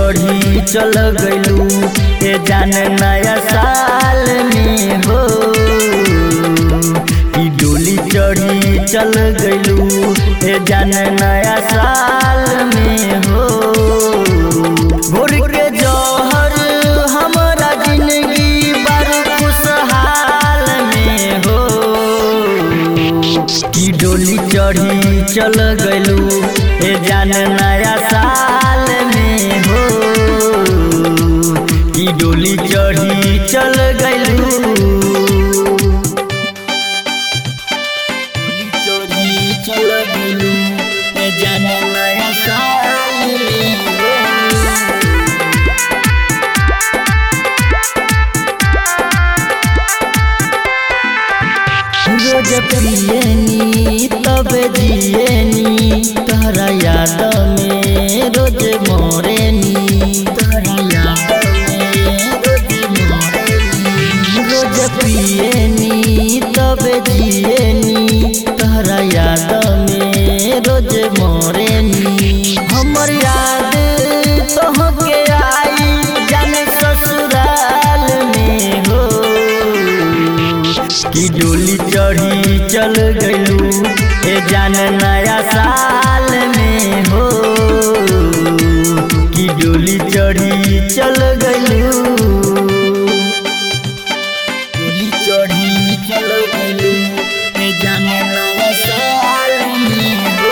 चढ़ी चल गइलू ए जान नया साल में हो ई डोली चढ़ी चल गइलू ए जान नया साल में हो भोर के जौहर हमरा जिंदगी बड़ खुशहाल में हो की डोली चढ़ी चल गइलू ए जान नया साल में हो की डोली चढ़ी चल गइलू डोली चढ़ी चल गइलू ए जान नया साल में हो रोज पियनी तब जियनी तहरा याद में रोज मोरेनी तहरा याद में रोज मोरेनी रोज पियनी तब जियनी तहरा याद में रोज मोरेनी हमर याद तोहके आई जाने ससुराल में हो की डोली चढ़ी चल गइलू ए जान नया साल में हो की डोली चढ़ी चल गइलू डोली चढ़ी चल गइलू ए जान नया साल में हो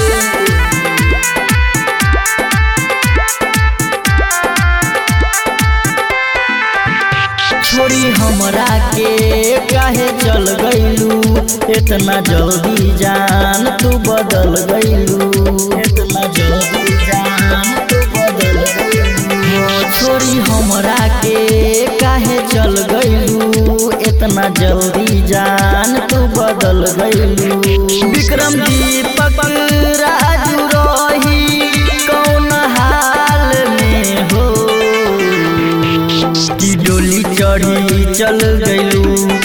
छोड़ी हमरा के काहे चल गइलू इतना जल्दी जान तू बदल गइलू इतना जल्दी जान तू बदल गइलू हो छोड़ी हमरा के काहे चल गइलू इतना जल्दी जान तू बदल गइलू विक्रम दीपक राजू रही कौन हाल में हो की डोली चढ़ी चल गइलू